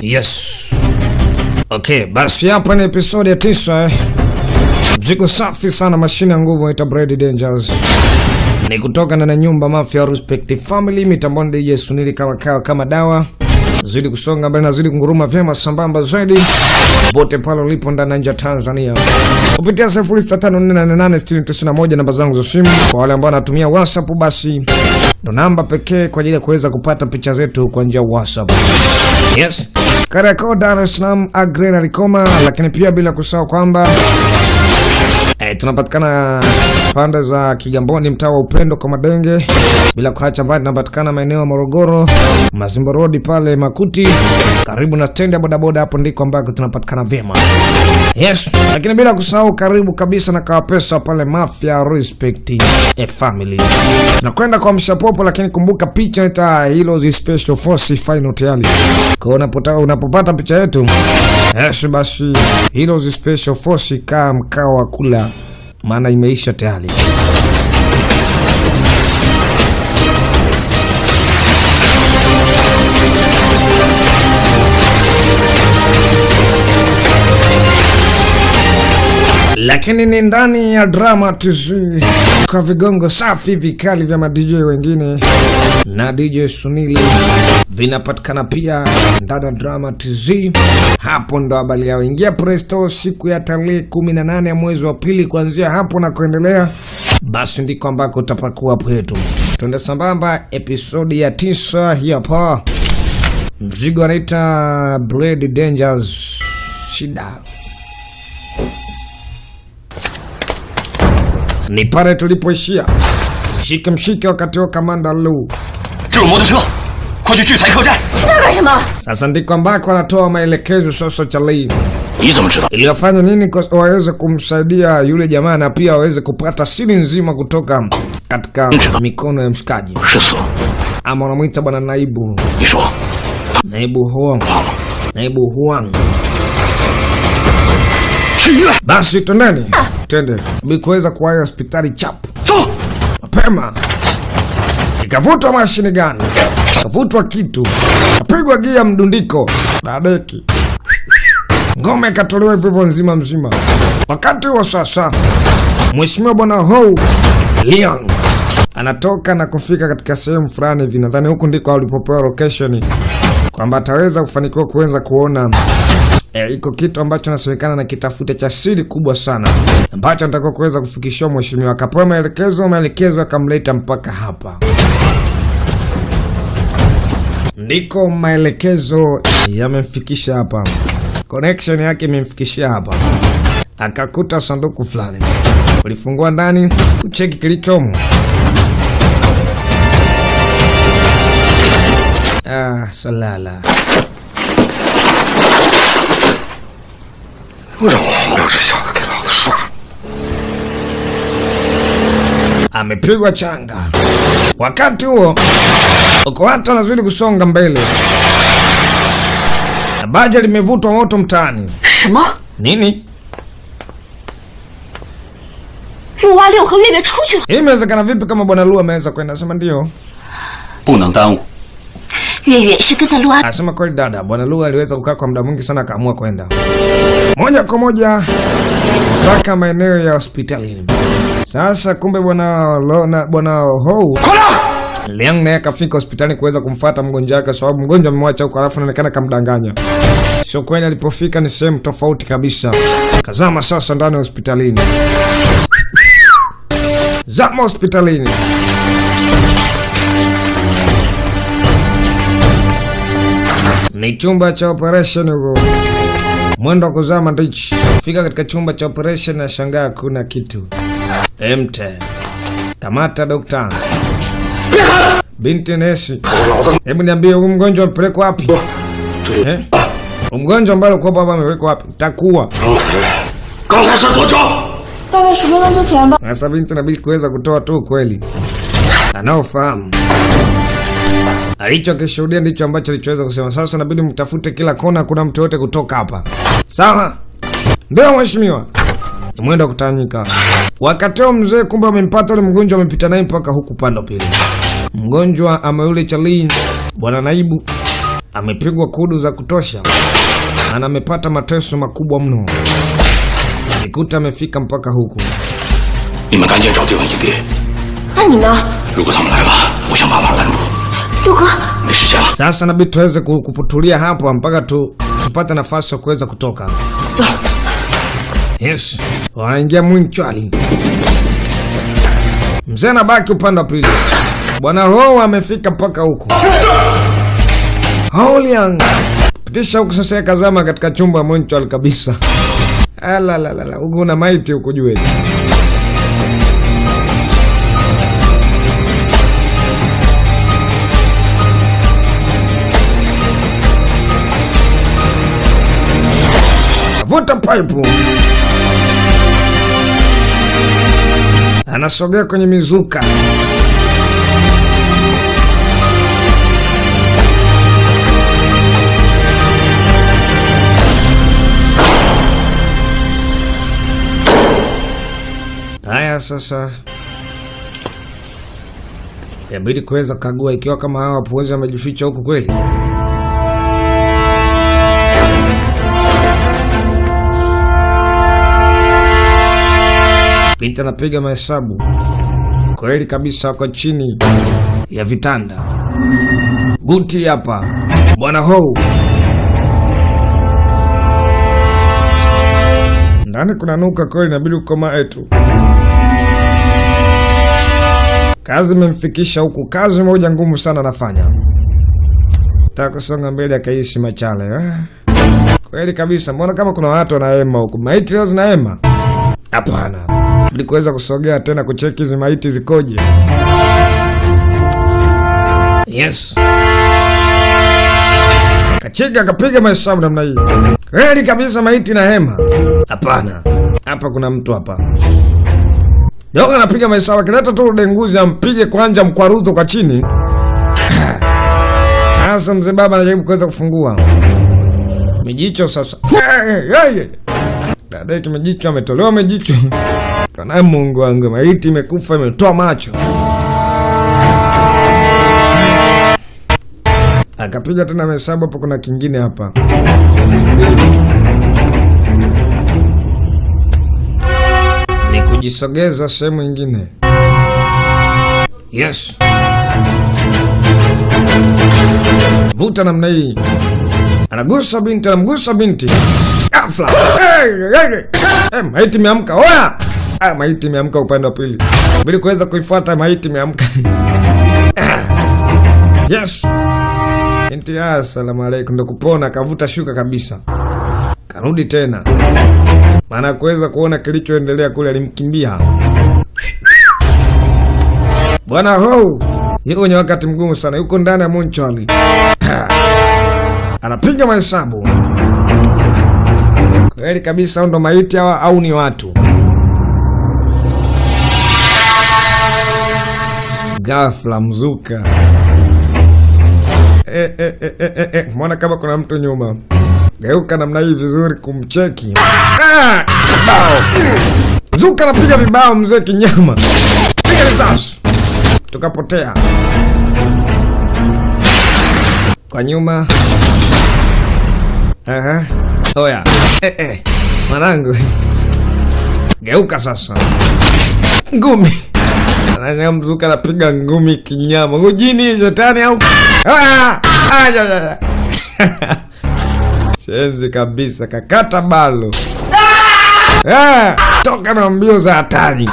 Yes. Okay, basi hapa ni episodi ya tisa eh. Mzigo safi sana, mashine ya nguvu inaitwa Brady Dangers. Ni kutoka ndani ya nyumba Mafia Respect Family, mitamboni DJ Sunili kama kawa kama dawa. Zidi kusonga mbele na zidi kunguruma vyema sambamba zaidi. Popote pale ulipo ndani na nje ya Tanzania. Kupitia 0654886091 namba zangu za simu kwa wale ambao wanatumia WhatsApp basi ndo namba pekee kwa ajili ya kuweza kupata picha zetu kwa njia ya WhatsApp. Yes. Kariakoo, Dar es Salaam, Agre na Likoma, lakini pia bila kusahau kwamba eh, tunapatikana pande za Kigamboni, mtaa wa Upendo kwa Madenge, bila kuacha mbali tunapatikana maeneo ya Morogoro, Mazimbo Road pale Makuti, karibu na stendi ya bodaboda, hapo ndiko ambako tunapatikana vyema. Yes, lakini bila kusahau karibu kabisa na Kawapesa pale Mafia Respect a Family. Tunakwenda kwa mshapopo, lakini kumbuka picha ita hilo zi special force final tayari. Kwa unapotaka unapopata picha yetu, yes basi hilo zi special force kaa mkao wa kula maana imeisha tayari. lakini ni ndani ya drama TZ kwa vigongo safi vikali vya madj wengine na DJ Sunili vinapatikana pia ndani ya drama TZ. Hapo ndo habari yao. Ingia Play Store siku ya tarehe 18 ya mwezi wa pili, kuanzia hapo na kuendelea, basi ndiko ambako utapakua hapo yetu. Twende sambamba, episodi ya tisa hii hapa. Mzigo anaita Blade Dangers shida ni pale tulipoishia. Mshike mshike wakati wa kamanda Lu. 这有摩托车，快去聚财客栈。 去那干什么？ Sasa ndiko ambako anatoa maelekezo sasa Charlie 你怎么知道？ ili wafanye nini kwa- waweze kumsaidia yule jamaa na pia waweze kupata siri nzima kutoka katika mikono ya mshikaji, 是死了。 ama wanamwita bwana naibu 你说 naibu Huang, 忘了？ naibu Huang. 去医院， Basi twendeni, twende ili kuweza kuwahi hospitali chapu 走。 mapema ikavutwa mashini gani, ikavutwa kitu, kapigwa gia mdundiko na deki, ngome ikatolewa hivyo hivyo nzima mzima. Wakati huo sasa, mheshimiwa bwana Hou Liang anatoka na kufika katika sehemu fulani hivi, nadhani huku ndiko alipopewa location kwamba ataweza kufanikiwa kuweza kuona E, iko kitu ambacho nasemekana na kitafute cha siri kubwa sana ambacho anatakiwa kuweza kufikishiwa mheshimiwa. Akapewa maelekezo, maelekezo akamleta mpaka hapa, ndiko maelekezo yamemfikisha hapa, connection yake imemfikishia hapa. Akakuta sanduku fulani, ulifungua ndani kucheki kilichomo. Ah, salala 让我黄标这小子给老子耍！ amepigwa changa. Wakati huo uko watu wanazidi kusonga mbele, na baja limevutwa moto mtaani. 什么？ Nini 陆蛙六和月月出去了。 hii? Imewezekana vipi kama bwana Lu ameweza kwenda? Sema ndio, 不能耽误。 月月是跟在陆蛙 asema kweli dada. Bwana Lu aliweza kukaa kwa muda mwingi sana, akaamua kwenda moja kwa moja mpaka maeneo ya hospitalini. Sasa kumbe bwana Lo- na- bwana Hou Liang naye akafika hospitali kuweza kumfuata mgonjwa wake, sababu mgonjwa amemwacha huko, alafu anaonekana kamdanganya. Sio kweli, alipofika ni sehemu tofauti kabisa. Kazama sasa ndani ya hospitalini, zama hospitalini. Ni chumba cha operation huko, mwendo wa kuzama ndichi. Fika katika chumba cha operation na shangaa kuna kitu emte. Kamata dokta. Binti nesi, hebu niambie huyu mgonjwa amepelekwa wapi? Eh? Huyu mgonjwa ambaye alikuwa hapa amepelekwa wapi? Takuwa. 刚才是多久？ 大概十分钟之前吧。 Sasa binti inabidi kuweza kutoa tu ukweli anaofahamu. Alichokishuhudia ndicho ambacho alichoweza kusema. Sasa inabidi mtafute kila kona, kuna mtu yote kutoka hapa. Sawa? Ndio mheshimiwa. Ni mwendo wa kutanyika. Wakati huo mzee kumbe amempata yule mgonjwa, amepita naye mpaka huku pande pili. Mgonjwa ama yule Charlie, bwana naibu amepigwa kudu za kutosha na amepata mateso makubwa mno. Nikuta amefika mpaka huku. 你们赶紧找地方隐蔽。 那你呢， 如果他们来了，我想办法拦住。 六哥？ 没时间了， Sasa nabidi tuweze ku- kuputulia hapo mpaka tu, tupate nafasi ya kuweza kutoka. 走， Yes, wanaingia Mwinchwali. Mzee anabaki upande wa pili. Bwana Ho amefika mpaka huku. Holiang pitisha huku sasa, yakazama katika chumba Mwinchwali kabisa. Alalalala, huku una maiti huku juu eti. Vuta paipu. Anasogea kwenye mizuka. Haya sasa, yabidi kuweza kagua ikiwa kama hawa wapuuzi wamejificha huku kweli. Binti anapiga mahesabu kweli kabisa, wako chini ya vitanda. Guti hapa bwana Hou, ndani kuna nuka kweli, inabidi ukomae tu. Kazi imemfikisha huku, kazi moja ngumu sana anafanya. Taka kusonga mbele akaishi machale ah. Kweli kabisa, mbona kama kuna watu wanahema huku, maiti leo zinahema? Hapana, ili kuweza kusogea tena kucheki hizi maiti zikoje. Yes, kachika akapiga mahesabu namna hii. Kweli kabisa, maiti na hema? Hapana, hapa kuna mtu hapa. Doga anapiga mahesabu, akileta tu denguzi ampige kwanja mkwaruzo kwa chini. Sasa mzee baba anajaribu kuweza kufungua mijicho sasa. Dada kimejicho ametolewa mejicho. Kana Mungu wangu, maiti imekufa imetoa macho. Akapiga tena mahesabu hapo, kuna kingine hapa. Ni kujisogeza sehemu ingine. Yes. Vuta namna hii. Anagusa binti, anamgusa binti. Ghafla. Hey, hey, hey. Eh, maiti imeamka. Oya! Ah, maiti imeamka upande wa pili. Ili kuweza kuifuata maiti imeamka. Yes. Binti, ah, asalamu alaikum. Ndo kupona, kavuta shuka kabisa. Karudi tena. Maana kuweza kuona kilichoendelea kule alimkimbia. Bwana Hou yuko kwenye wakati mgumu sana, yuko ndani ya Monchali. Anapiga mahesabu kweli kabisa, au ndo maiti hawa au ni watu? Ghafla mzuka eh, eh, eh, eh, eh, eh. Mwona kama kuna mtu nyuma, geuka namna hii vizuri kumcheki. Ah, kibao mzuka anapiga vibao, mzee kinyama, piga risasi, tukapotea kwa nyuma. Aha. Oya. Eh, eh. Mwanangu. Geuka sasa. Ngumi. Ananga mzuka anapiga ngumi kinyama. Ujini shetani au? Ah! Ah, ya, ya, ya. Shenzi kabisa kakata balo. Ah! Toka na mbio za hatari.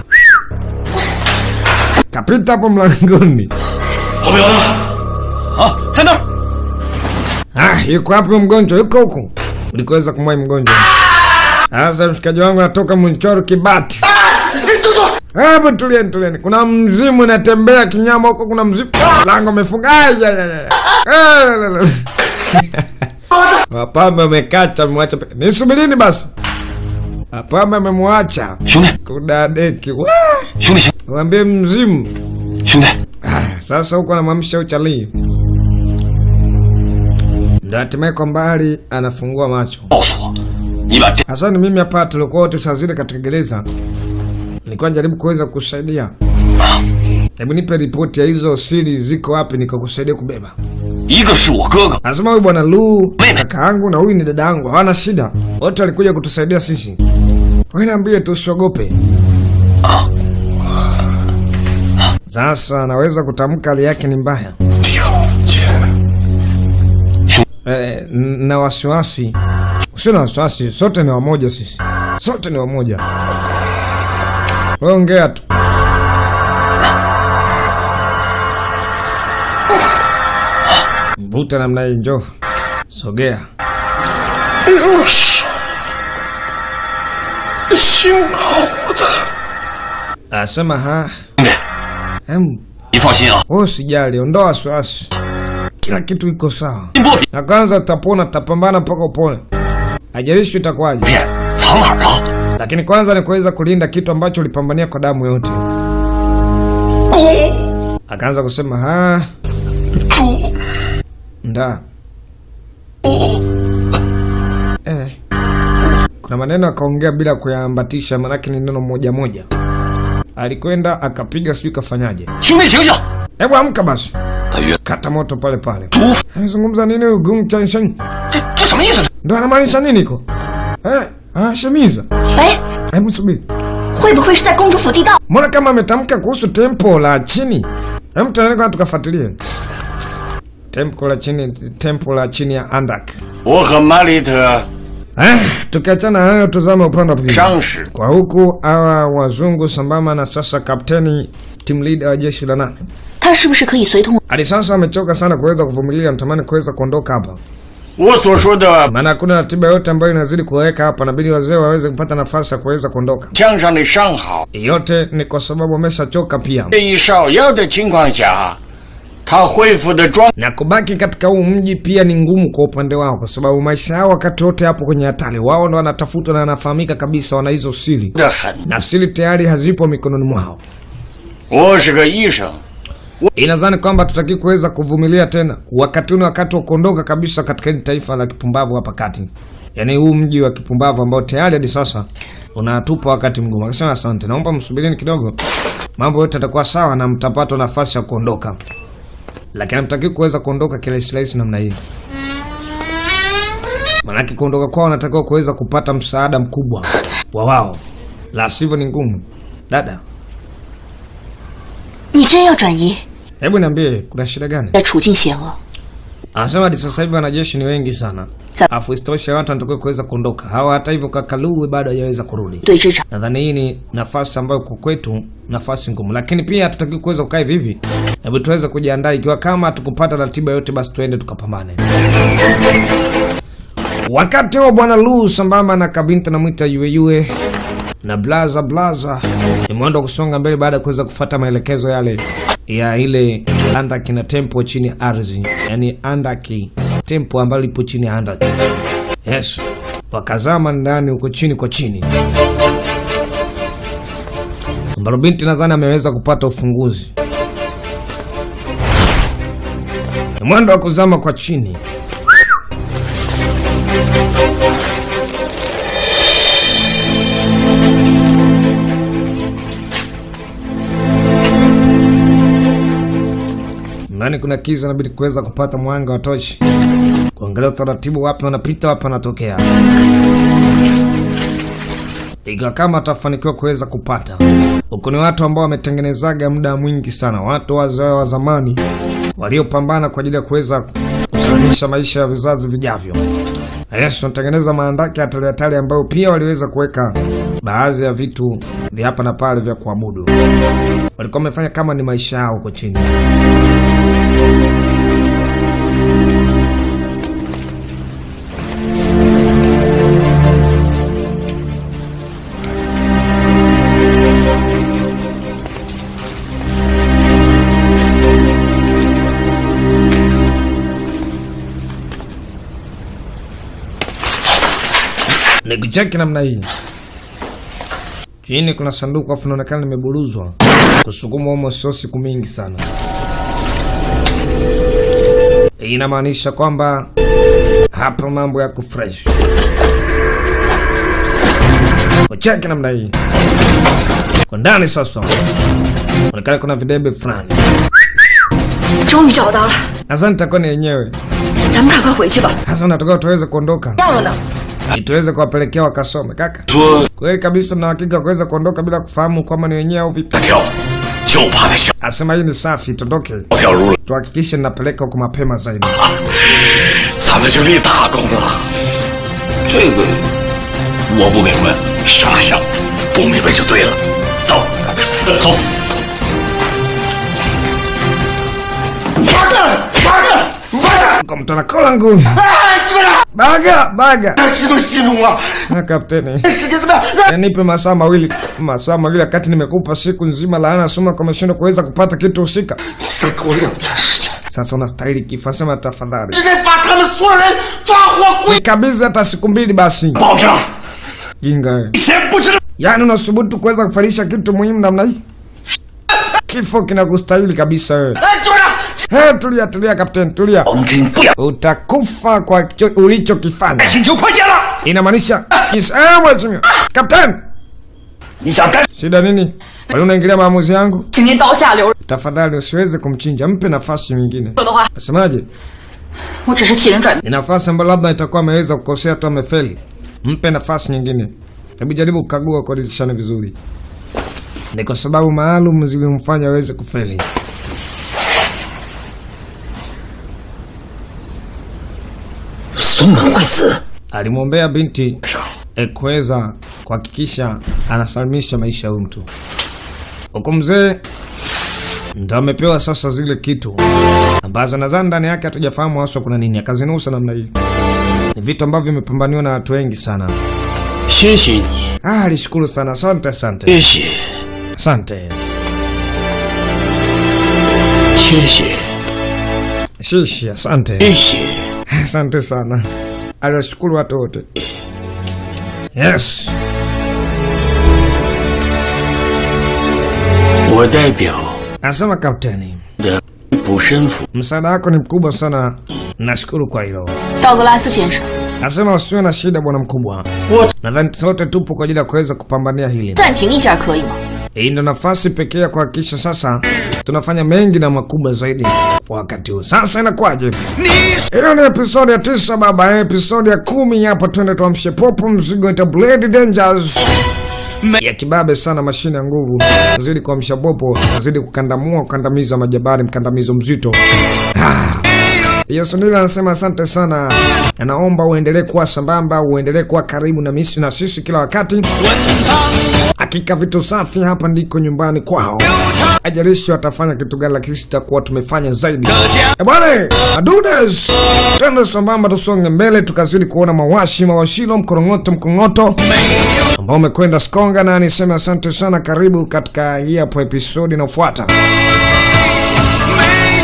Kapita hapo mlangoni. 后面有人啊，在那儿。 Ah, yuko wapi mgonjwa? Yuko huku. Ulikuweza kumwai mgonjwa. Sasa mshikaji wangu anatoka Munchoro Kibati. 你住手！ Hapo tulieni, tulieni. Kuna mzimu unatembea kinyama huko, kuna mzimu. Lango umefunga. Ai, ai, ai, ai. Ah, la, la, la. Wapambe wamekata, wamemwacha. pe- Nisubirini basi. Wapambe amemwacha 兄弟， kudadeki. Wah! 兄弟，兄 Mwambie mzimu. 兄弟， Ah, Sasa huko anamwamsha uchalii. Ndio hatimaye kwa mbali anafungua macho. 告诉我，你把这 Hasa ni mimi hapa, tulikuwa wote saa zile katika gereza, nilikuwa najaribu kuweza kusaidia. Hebu nipe ripoti ya hizo siri ziko wapi, nikakusaidia kubeba. 一个是我哥哥， Anasema huyu bwana Lu Mimi. kaka yangu na huyu ni dada yangu, hawana shida, wote walikuja kutusaidia sisi. Wewe niambie tu, usiogope. Sasa naweza kutamka hali yake ni mbaya eh, n- na wasiwasi. Usio na wasiwasi, sote ni wamoja sisi, sote ni wamoja. Wewe ongea tu. Mvuta namna hii, njoo sogea. 幸好的。 Asema ha, 兄弟， em, 你放心啊， wewe usijali, ondoa wasiwasi, kila kitu iko sawa. 金波比 Na kwanza tutapona, tutapambana mpaka upone, hajalishi itakuwaje, 片藏哪儿了？ lakini kwanza ni kuweza kulinda kitu ambacho ulipambania kwa damu yote. 公 Akaanza kusema ha, 主 nda eh. Kuna maneno akaongea bila kuyaambatisha, manake ni neno moja moja. Alikwenda akapiga, sijui kafanyaje. 兄弟醒醒！ Hebu amka basi, 他约 kata moto pale pale. 主， Anazungumza nini huyu Gung Chanshan? 这这什么意思？ Ndo anamaanisha nini iko? Eh, ah, shemiza. 喂， Hebu subiri. 会不会是在公主府地道？ Mbona kama ametamka kuhusu tempo la chini? Hebu tuende kwa tukafuatilie. Tempo la chini, tempo la chini ya Andak. 我和玛丽特 Eh, tukiachana hayo tuzame upande wa pili. 上使 Kwa huku hawa wazungu sambamba na sasa kapteni team leader wa jeshi la nane. 他是不是可以随同？ Hadi sasa amechoka sana kuweza kuvumilia, anatamani kuweza kuondoka hapa. 我所说的 Maana hakuna ratiba yote ambayo inazidi kuweka hapa, inabidi wazee waweze kupata nafasi ya kuweza kuondoka. 枪上的伤好， Yote ni kwa sababu wameshachoka pia. 这一少药的情况下，他恢复的状 na kubaki katika huu mji pia ni ngumu kwa upande wao, kwa sababu maisha yao wakati wote hapo kwenye hatari. Wao ndo wanatafutwa na wanafahamika kabisa, wana hizo siri, 得很。 na siri tayari hazipo mikononi mwao. 我是个医生， Inadhani kwamba tutaki kuweza kuvumilia tena. Wakati huu ni wakati wa kuondoka kabisa katika hili taifa la kipumbavu hapa kati, yaani huu mji wa kipumbavu ambao tayari hadi sasa unatupa wakati mgumu. Akasema asante, naomba msubirini kidogo, mambo yote yatakuwa sawa na mtapata nafasi ya kuondoka, lakini hamtaki kuweza kuondoka kirahisi namna hii. Maanake kuondoka kwao wanatakiwa kuweza kupata msaada mkubwa wa wao, la sivyo ni ngumu. Dada, 你真要转移？ hebu niambie kuna shida gani? 在处境险恶， Anasema hadi sasa hivi wanajeshi ni wengi sana, Sa- afu isitoshe watu wanatakiwa kuweza kuondoka. Hawa hata hivyo Kakaluwe bado hajaweza kurudi. 对职场 Nadhani hii ni nafasi ambayo kwa kwetu nafasi ngumu, lakini pia hatutaki kuweza kukaa hivi hivi. Hebu tuweze kujiandaa, ikiwa kama hatukupata ratiba yote, basi tuende tukapambane. Wakati huo bwana Lu sambamba na kabinti namwita Yueyue na blaza blaza imeenda kusonga mbele baada ya kuweza kufuata maelekezo yale ya ile andaki na tempo chini ya ardhi, yani andaki tempo ambalo lipo chini ya andaki. Yes, wakazama ndani huko chini kwa chini ambalo binti nadhani ameweza kupata ufunguzi. Ni mwendo wa kuzama kwa chini. Ndani kuna kiza, inabidi kuweza kupata mwanga wa tochi, kuangalia utaratibu, wapi wanapita, wapi wanatokea ikiwa kama atafanikiwa kuweza kupata huku. Ni watu ambao wametengenezaga muda mwingi sana, watu wazee wa zamani waliopambana kwa ajili ya kuweza kusalimisha maisha ya vizazi vijavyo. Yes, tunatengeneza maandaki hatari hatari ambayo pia waliweza kuweka baadhi ya vitu vya hapa na pale vya kuabudu. Walikuwa wamefanya kama ni maisha yao huko chini. ni kucheki namna hii. Chini kuna sanduku afu inaonekana limeburuzwa kusukuma humo, sio siku mingi sana. Hii inamaanisha kwamba hapa mambo yako fresh. Kucheki namna hii kwa ndani sasa, onekana kuna videbe fulani 终于找到了， Sasa nitakuwa ni yenyewe. 咱们赶快回去吧。 Sasa unatoka tuweze kuondoka 要了呢？ ili tuweze kuwapelekea wakasome. Kaka, 说 kweli kabisa mna hakika kuweza kuondoka bila kufahamu kwamba ni wenyewe au vipi? 他跳，就怕他小 Asema hii ni safi, tuondoke, 跳入了， tuhakikishe ninapeleka huko mapema zaidi. 咱们就立大功了。这个我不明白，傻小子，不明白就对了。走，走。八个，八个，八个！ Kwa mtu anakola nguvu. 哎，这个人， Baga, baga. 激动心中啊！ Na kapteni, 时间怎么样？那 na nipe masaa mawili, masaa mawili wakati nimekupa siku nzima laana soma kwa umeshindwa kuweza kupata kitu husika. 你再给我两天时间， Sasa unastahili kifo, sema tafadhali. 直接把他们所有人抓获归。 Kabisa hata siku mbili basi. 保证， Jinga wewe. 先不知道。 Yaani unasubutu kuweza kufanisha kitu muhimu namna hii? Kifo kinakustahili kabisa wewe. 哎，组长， He, tulia tulia kapteni, tulia. 王军不要， Utakufa kwa kicho- ulichokifanya. 请求快见了。 Inamaanisha kis- eh, mheshimiwa. Kapteni, 你想干？ shida nini? Kwani unaingilia maamuzi yangu? 请您刀下留人 Tafadhali usiweze kumchinja, mpe nafasi nyingine. 的话， Nasemaje? 我只是替人转。 Ni nafasi ambayo labda itakuwa ameweza kukosea tu amefeli. Mpe nafasi nyingine. Hebu jaribu kukagua kwa dirishani vizuri. Ni kwa sababu maalum zilimfanya aweze kufeli. 松门贵子 Alimwombea binti 上 e kuweza kuhakikisha anasalimisha maisha ya huyu mtu. Huku mzee ndo amepewa sasa zile kitu ambazo nadhani ndani yake hatujafahamu haswa kuna nini, akazinusa namna hii. Ni vitu ambavyo vimepambaniwa na watu wengi sana. 谢谢你， Ah, alishukuru sana. Asante, asante, 谢谢， asante, 谢谢， shishi, asante, 谢谢。 asante sana. Aliwashukuru watu wote. Yes, 我代表 anasema kapteni, 的补身府 msaada wako ni mkubwa sana, nashukuru kwa hilo. 道格拉斯先生， Nasema usiwe na shida bwana mkubwa. What? Nadhani sote tupo kwa ajili ya kuweza kupambania hili. 暂停一下可以吗？ Hii ndio nafasi pekee ya kuhakikisha sasa tunafanya mengi na makubwa zaidi kwa wakati huu. Sasa inakuwaje? Hiyo ni episodi ya tisa baba, episodi ya kumi hapa. Twende tuamshe popo, mzigo ita Blade Dangers ya kibabe sana, mashine ya nguvu nazidi kuamsha popo, nazidi kukandamua, kukandamiza majabari, mkandamizo mzito Yesu ndilo anasema asante sana, na naomba uendelee kuwa sambamba, uendelee kuwa karibu na misi na sisi kila wakati. Hakika vitu safi hapa ndiko nyumbani kwao. Ajalishi watafanya kitu gani, lakini sitakuwa tumefanya zaidi. E bwana, adudes, twende sambamba, tusonge mbele, tukazidi kuona mawashi mawashilo, mkorongoto mkongoto ambao umekwenda skonga, na niseme asante sana. Karibu katika hii hapo episodi inayofuata.